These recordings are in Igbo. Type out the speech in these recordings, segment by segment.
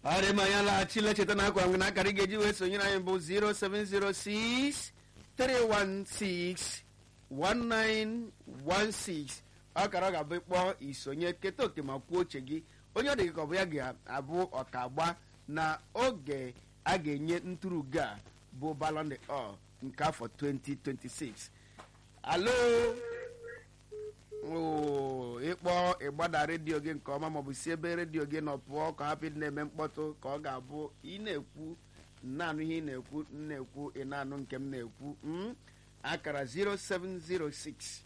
ọrịa ma ya laghachila cheta na akwa na akara ị ga-eji wee sonyere anyị bụ 0706 316 1916 ọkara ọ ga-abụ ịkpọ isonye keta oke ma kwuo oche gị onye ọ dị ka ọ bụ ya ga-abụ ọkagba na oge a ga-enye ntụrụga a bụ Ballon d'Or nke afọ 2026 alo oo ịkpọ ịgbada redio gị nke ọma maọbụ si ebe redio gị nọ pụọ ka hapụ ịdị na-eme mkpọtụ ka ọ ga-abụ ị na-ekwu na-anụ ihe ị na-ekwu m na-ekwu ị na-anụ nke m na-ekwu m akara 0706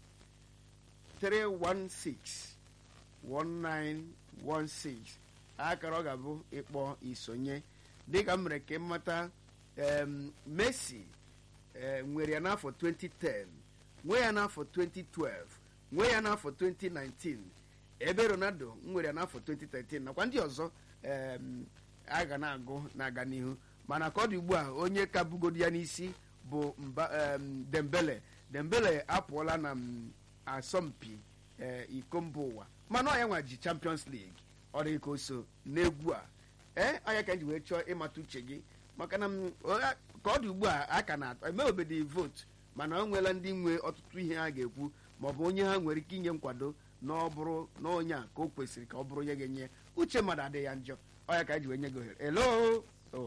316 1916 akara ọ ga-abụ ịkpọ isonye dịka m mere ka ịmata Messi nwere ya n'afọ 2010 nwee ya n'afọ 2012 nwee ya n'afọ 2019 ebe Ronaldo nwere ya n'afọ 2013 nakwa ndị ọzọ a ga na-agụ na-aga n'ihu mana ka ọ dị ugbu a onye ka bugodi ya n'isi bụ Dembele Dembele apụọla na asọmpi iko mba ụwa mana ọ ya nwa ji Champions League ọ dị ka o so n'egwu a ee anya ka m ji wee chọọ ịmata uche gị maka na ka ọ dị ugbu a a ka na-atọ emewebedi votu mana o nweela ndị nwe ọtụtụ ihe ha ga-ekwu ma ọ bụ onye ha nwere ike inye nkwado na ọ bụrụ na onye a ka o kwesịrị ka ọ bụrụ onye ga-enye uche mmadụ adịghị ya njọ ọ ya ka ji wee nye gị ohere elo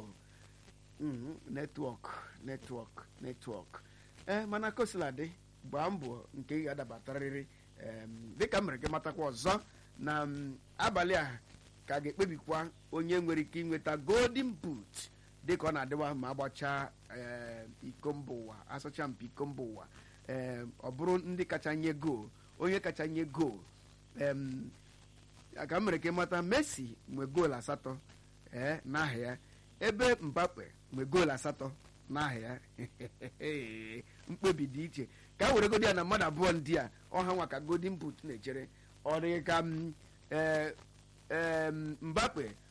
netwọk netwọk netwọk ee mana kosiladị gbaa mbọ nke ị ga-adabatarịrị dịka m mere gị matakwa ọzọ na abalị a ka ga-ekpebikwa onye nwere ike inweta golden boot dịka ọ na-adịwa ma agbachaa iko mba ụwa asọcha mpi iko mba ụwa ọ bụrụ ndị kacha nye gool onye kacha nye gool ka m mere ka ịmata Messi nwe goolu asatọ ee n'aha ya ebe Mbappe nwe goolu asatọ n'aha ya mkpebi dị iche ka a were godi ya na mmadụ abụọ ndị a ọha nwa ka golden boot na-echere ọ dị ka Mbappe